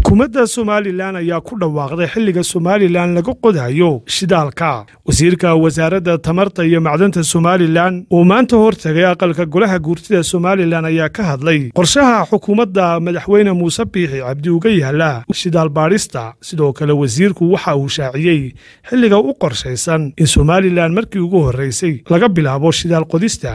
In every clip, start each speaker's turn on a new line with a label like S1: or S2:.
S1: xukuumadda somalilan ayaa ku dhawaaqday xilliga somalilan laga qodayo shidaalka wasiirka wasaaradda tamarta iyo macdanta somalilan uu maanta hortagay aqalka golaha guurtida somalilan ayaa ka hadlay qorshaha xukuumadda madaxweyne muuse biixi cabdi uga yaala shidaal baadhista sidoo kale wasiirku waxa uu shaaciyey xilliga u qorshaysan in somalilan markii ugu horreysay laga bilaabo shidaal qodista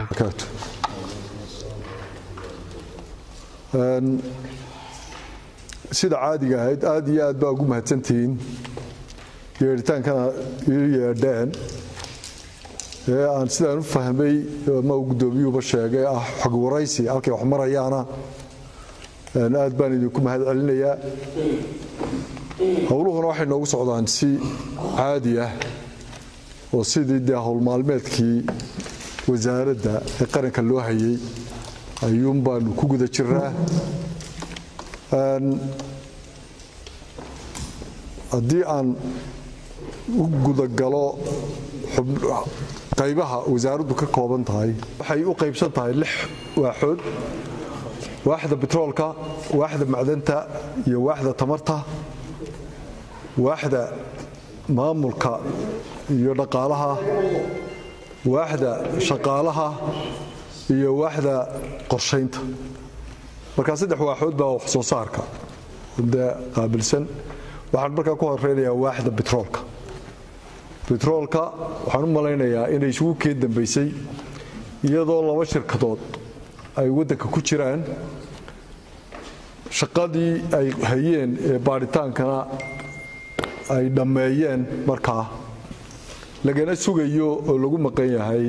S2: sida caadiga ahayd aad iyo aad baa ugu mahadsantihiin yeedhitaankana ii yeedheen ee aan sidaan u fahmay ma guddoomiyuuba sheegay ah xog waraysi halkay wax marayaana aad baan idinku mahad celinayaa howluhuna waxay noogu socdaan si caadi ah oo sidii dee howlmaalmeedkii wasaaradda ee qaranka loo hayay ayuun baanu ku guda jiraa haddii aan u gudagalo qaybaha wasaaraddu ka kooban tahay waxay u qaybsan tahay lix waaxood waaxda betroolka waaxda macdanta iyo waaxda tamarta waaxda maamulka iyo dhaqaalaha waaxda shaqaalaha iyo waaxda qorshaynta markaa saddex waaxood baa wax soo saarka de qaabilsan waxaan markaa ku horeynayaa waaxda betroolka betroolka waxaan u malaynayaa inay isugu keen dambaysay iyadoo laba shirkadood ay waddanka ku jiraan shaqadii ay hayeen ee baadhitaankana ay dhammeeyeen markaa lagana sugayo oo lagu maqan yahay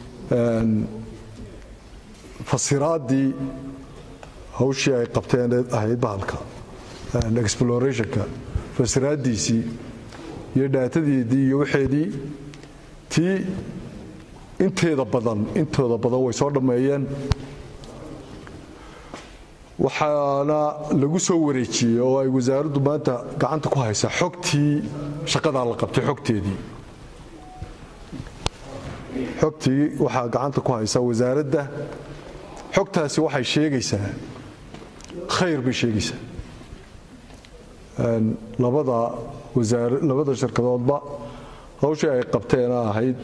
S2: fasiraaddii hawshii ay qabteen ahayd bahalka explorationka fasiraaddiisii iyo dhaatadeedii iyo waxeedii tii inteeda badan intooda badan way soo dhammeeyeen waxaana lagu soo wareejiyey oo ay wasaaraddu maanta gacanta ku haysaa xogtii shaqadaa la qabtay xogteedii xogtii waxaa gacanta ku haysaa wasaaradda xogtaasi waxay sheegaysaa khayr bay sheegaysaa labada labada shirkadoodba hawshii ay qabteena ahayd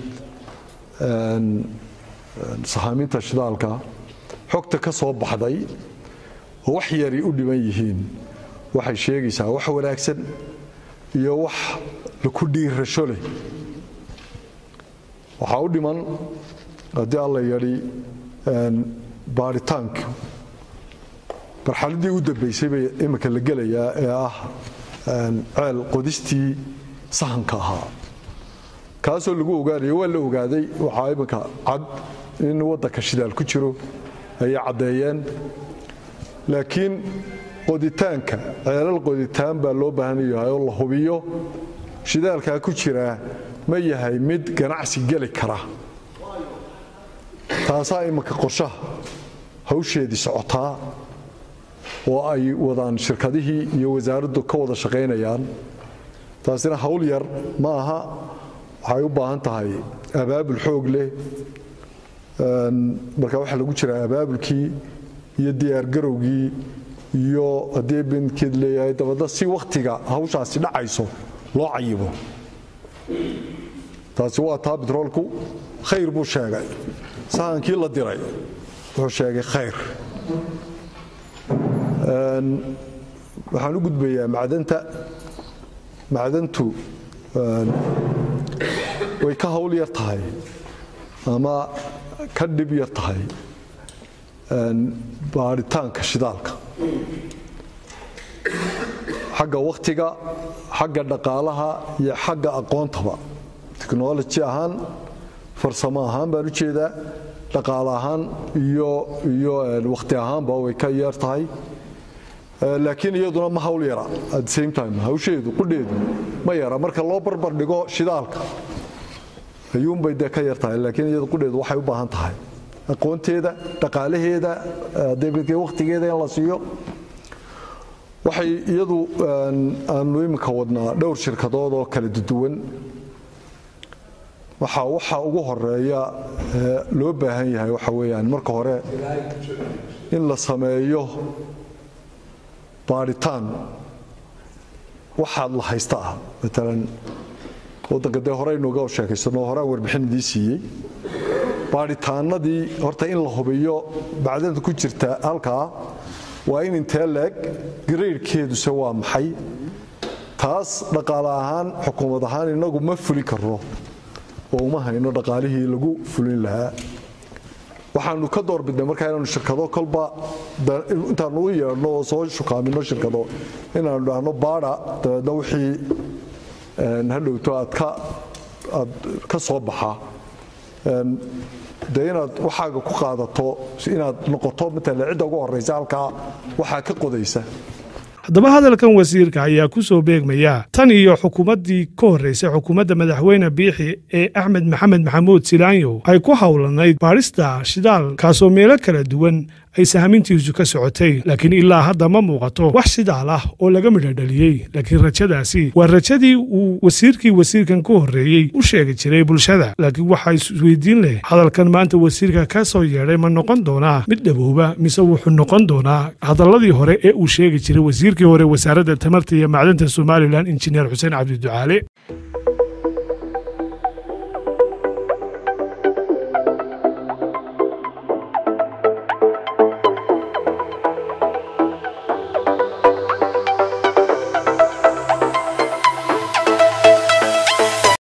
S2: sahaaminta shidaalka xogta ka soo baxday oo wax yaray u dhiban yihiin waxay sheegaysaa wax wanaagsan iyo wax laku dhiirasho leh waxaa u dhiman haddii alla yadhi baaritaanku marxaladii u dambaysay bay imika la gelayaa ee ah ceel qodistii sahanka ahaa kaasoo lagu ogaanayo waa la ogaaday waxaa imika cad in waddanka shidaal ku jiro ayay caddeeyeen laakiin qoditaanka ceelal qoditaan baa loo baahan yahay oo la hubiyo shidaalkaa ku jiraa ma yahay mid ganacsi geli kara taasaa imika qorshaha hawsheedii socotaa oo ay wadaan shirkadihii iyo wasaaraddu ka wada shaqaynayaan taasina hawl yar ma aha waxay u baahan tahay abaabul xoog leh marka waxaa lagu jiraa abaabulkii iyo diyaargarowgii iyo haddii binkeed leeyahay dabadna si wakhtiga hawshaasi dhacayso loo cayibo taasi waa taa betroolku khayr buu sheegay sahankii la diray wuxuu sheegay khayr waxaan u gudbayaa macdanta macdantu way ka hawl yar tahay ama ka dhib yar tahay baadhitaanka shidaalka xagga wakhtiga xagga dhaqaalaha iyo xagga aqoontaba technology ahaan farsamo ahaan baan u jeedaa dhaqaale ahaan iyo iyo wakhti ahaanba way ka yeer tahay laakiin iyaduna ma hawl yara at the same time hawsheedu qudheedu ma yara marka loo barbar dhigo shidaalka ayuunbay dee ka yar tahay laakiin iyadu qudheedu waxay u baahan tahay aqoonteeda dhaqaalaheeda debedke wakhtigeeda in la siiyo waxay iyadu aanu iminka wadnaa dhowr shirkadood oo kala duwan waxa waxa ugu horeeya loo baahan yahay waxa weeyaan marka hore in la sameeyo baadhitaan waxaad la haysta ah maalan waddanka dee hore aynuga sheekaysano horaan warbixin idii siiyey baadhitaanadii horta in la hubiyo bacdanta ku jirta halkaa waa in intee leeg garaydhkeeduse waa maxay taas dhaqaale ahaan xukuumad ahaan inagu ma fulin karno oo uma hayno dhaqaalihii lagu fulin lahaa waxaanu ka doorbidnay markaa inaanu shirkado kolba intaanu u yeedhno oo soo shukaamino shirkado inaanu dhahno baadha dabeedna wixii hadhowto aad ka soo baxa de inaad waxaaga ku qaadato inaad noqoto matala cidda ugu horaysa halkaa waxaa ka qodaysa
S1: haddaba hadalkan wasiirka ayaa ku soo beegmaya tan iyo xukuumaddii ka horraysay xukuumadda madaxweyne biixi ee axmed maxamed maxamuud silaanyo ay ku howlanayd baadhista shidaal kaasoo meelo kala duwan ay sahamintiisu ka socotay laakiin ilaa hadda ma muuqato wax shidaal ah oo laga midhodhaliyey laakiin rajadaasi waa rajadii uu wasiirkii wasiirkan ku horreeyey u sheegi jiray bulshada laakiin waxaa isweydiin leh hadalkan maanta wasiirka ka soo yeedhay ma noqon doonaa mid dhabooba mise wuxuu noqon doonaa hadalladii hore ee uu sheegi jiray wasiirkii hore wasaaradda tamarta iyo macdanta somalilan injineer xuseen cabdiducaale